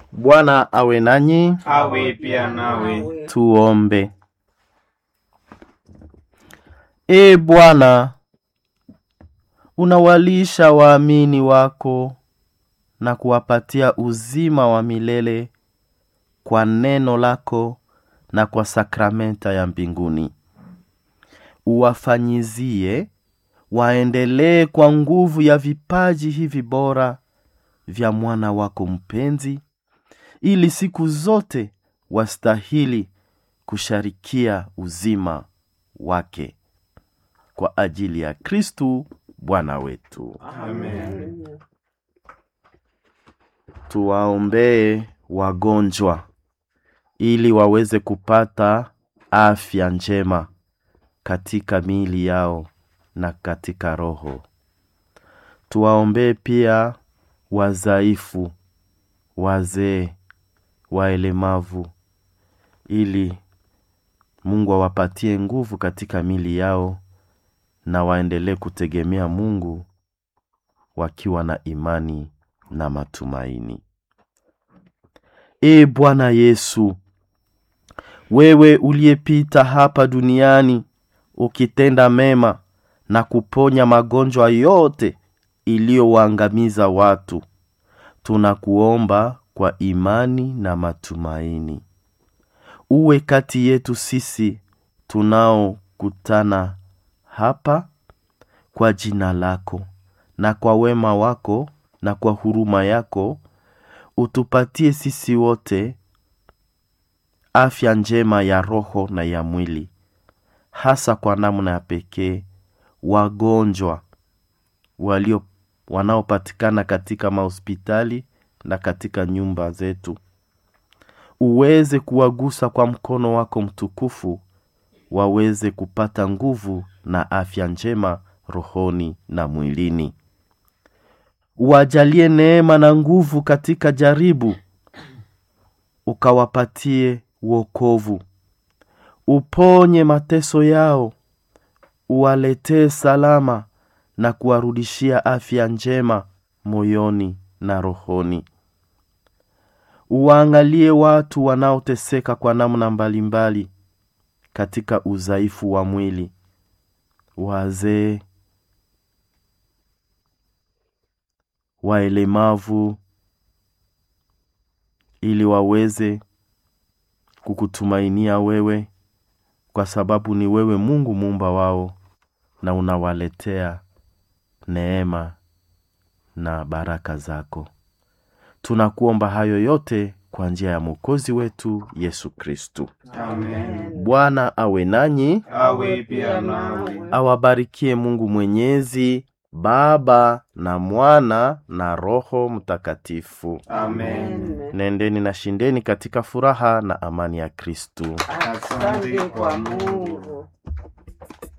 Bwana awe nanyi. awe pia nawe. Tuombe. E Bwana, unawalisha waamini wako na kuwapatia uzima wa milele kwa neno lako na kwa sakramenta ya mbinguni. Uwafanyizie waendelee kwa nguvu ya vipaji hivi bora vya mwana wako mpenzi, ili siku zote wastahili kusharikia uzima wake kwa ajili ya Kristu Bwana wetu. Amen. Tuwaombee wagonjwa ili waweze kupata afya njema katika miili yao na katika roho. Tuwaombee pia wazaifu, wazee, waelemavu ili Mungu awapatie nguvu katika miili yao na waendelee kutegemea Mungu wakiwa na imani na matumaini. Ee Bwana Yesu, wewe uliyepita hapa duniani ukitenda mema na kuponya magonjwa yote iliyowaangamiza watu, tunakuomba kwa imani na matumaini, uwe kati yetu sisi tunaokutana hapa kwa jina lako na kwa wema wako na kwa huruma yako utupatie sisi wote afya njema ya roho na ya mwili, hasa kwa namna ya pekee wagonjwa walio wanaopatikana katika mahospitali na katika nyumba zetu. Uweze kuwagusa kwa mkono wako mtukufu, waweze kupata nguvu na afya njema rohoni na mwilini. Uwajalie neema na nguvu katika jaribu, ukawapatie wokovu. Uponye mateso yao, uwaletee salama na kuwarudishia afya njema moyoni na rohoni. Uwaangalie watu wanaoteseka kwa namna mbalimbali katika udhaifu wa mwili, wazee, waelemavu, ili waweze kukutumainia wewe, kwa sababu ni wewe Mungu muumba wao, na unawaletea neema na baraka zako. Tunakuomba hayo yote kwa njia ya Mwokozi wetu Yesu Kristu. Amen. Bwana awe nanyi, Awe pia nawe. awabarikie Mungu Mwenyezi, Baba na Mwana na Roho Mtakatifu. Amen. Nendeni na shindeni katika furaha na amani ya Kristu. Asante kwa Mungu.